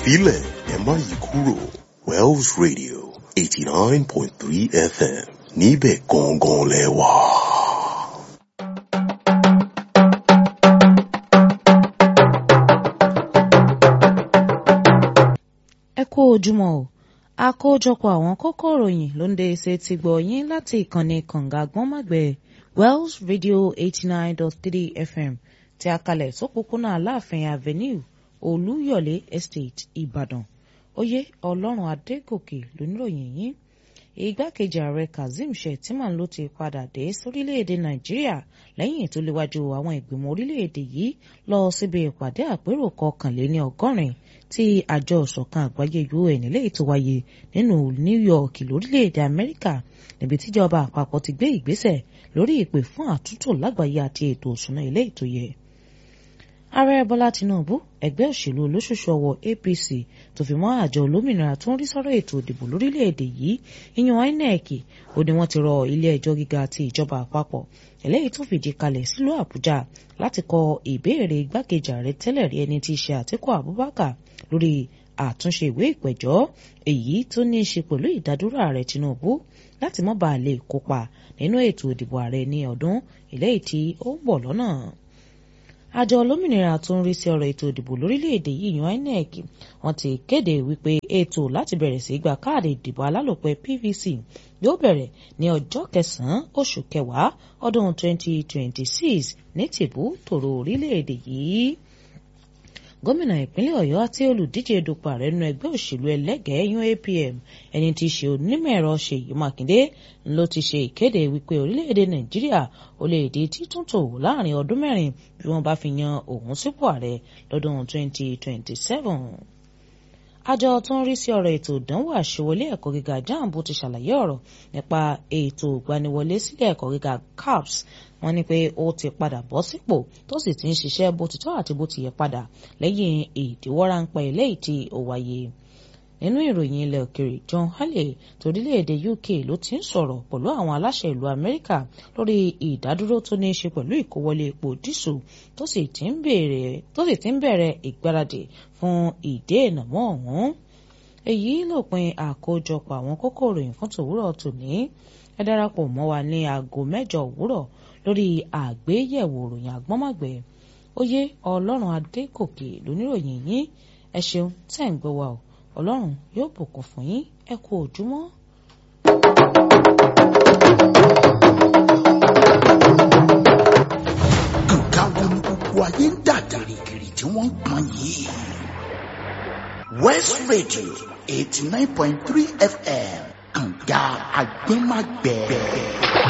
filẹ̀ ẹ má yí kúrò Wells Radio eighty nine point three FM níbẹ̀ gangan lẹ wà. ẹ kú ojúmọ́ o àkójọpọ̀ àwọn kókó ìròyìn ló ń dé ṣe ti gbọ́ yín láti ìkànnì kànga gbọ́nmàgbẹ́ Wells Radio eighty nine dot three FM tí a kalẹ̀ sópópónà Aláàfin Avenue Olúyọ̀lé Estate Ìbàdàn oyè Ọlọ́run Adégòkè lóníròyìn yín igbákejì ààrẹ Kazeem Shettima ló ti padà dé sórílẹ̀-èdè Nàìjíríà lẹ́yìn tó léwájú àwọn ìgbìmọ̀ orílẹ̀-èdè yìí lọ síbi ìpàdé àpérò kọkànléní ọgọ́rin tí àjọ ìṣọ̀kan àgbáyé UN eléyìí tó wáyé nínú New York lórílẹ̀-èdè Amẹ́ríkà níbi tíjọba àpapọ̀ ti gbé ìgbésẹ̀ lórí ìpè fún àtúntò lágbàáyé àti ètò òṣùná eléyìí tó yẹ ààrẹ bọ́lá tinubu ẹgbẹ́ òṣèlú olóṣooṣù ọwọ́ apc tó fi mọ́ àjọ olómìnira tó ń rí sọ́rọ̀ ètò ìdìbò lórílẹ̀‐èdè yìí ìyẹn inec ó ní wọ́n ti rọ ilé ẹjọ́ gíga ti ìjọba àpapọ̀ eléyìí tó fìdí kalẹ̀ sílùú àbújá láti kọ ìbéèrè igbákejì ààrẹ tẹ́lẹ̀ rí ẹni tí í ṣe àtíkù abubakar lórí àtúnṣe ìwé ìpẹ̀jọ́ èyí tó ní í ṣe pẹ̀lú ìdádúró ààrẹ tinubu láti má bàa lè kópa nínú ètò ìdìbò ààrẹ ní ọdún eléyìí tí ó ń bọ̀ lọ́nà àjọ olómìnira tó ń rí sí ọ̀rọ̀ ètò ìdìbò lórílẹ̀‐èdè yìí yan INEC wọ́n ti kéde wípé ètò láti bẹ̀rẹ̀ sí gba káàdì ìdìbò alálòpẹ́ PVC yóò bẹ̀rẹ̀ ní ọjọ́ kẹsàn-án oṣù kẹwàá ọdún 2026 ní tìbú tòrò orílẹ̀‐èdè yìí gómìnà ìpínlẹ̀ ọ̀yọ́ àti olùdíje dupò ààrẹ nínú ẹgbẹ́ òṣèlú ẹlẹ́gẹ̀ẹ́ yan APM ẹni tí í ṣe onímọ̀ ẹ̀rọ ṣèyí mákindé ló ti ṣe ìkéde wípé orílẹ̀-èdè nàìjíríà ó lè di títúntò láàrin ọdún mẹ́rin bí wọ́n bá fi yan òun sípò ààrẹ lọ́dún 2027 àjọ tó ń rí sí ọ̀rọ̀ ètò ìdánwò àṣewọlé ẹ̀kọ́ gíga jamb ti ṣàlàyé ọ̀rọ̀ nípa ètò ìgbaniwọlé sílé ẹ̀kọ́ gíga CAPS wọ́n ní pé ó ti padà bọ́ sípò tó sì ti ń ṣiṣẹ́ bó ti tọ́ àti bó ti yẹ padà lẹ́yìn ìdíwọ́ ráńpẹ́ eléyìí tí ó wáyé nínú ìròyìn ilẹ̀ òkèrè John Halley torílẹ̀-èdè UK ló ti ń sọ̀rọ̀ pẹ̀lú àwọn aláṣẹ ìlú Amẹ́ríkà lórí ìdádúró tó ní í ṣe pẹ̀lú ìkówọlé epo dísù tó sì ti ń bẹ̀rẹ̀ ìgbáradì fún ìdènà mọ́ ọ̀hún èyí lópin àkójọpọ̀ àwọn kókó ìròyìn fún tòwúrọ̀ tòní ẹ darapọ̀ mọ́ wa ní aago mẹ́jọ òwúrọ̀ lórí àgbéyẹ̀wò ìròyìn àgbọ́nmọ̀gbẹ́ oyè ọlọ́run adégòkè lóníròyìn yín ẹ ṣeun tẹ́ ń gbọ́ wa o ọlọ́run yóò bùkún fún yín ẹ kú òjúmọ́. nǹkan wo ni gbogbo ayé ń dà gìrìgìrì tí wọ́n ń pọn yìí. West Radio eighty nine point three FM kànga àgbẹ̀màgbẹ̀.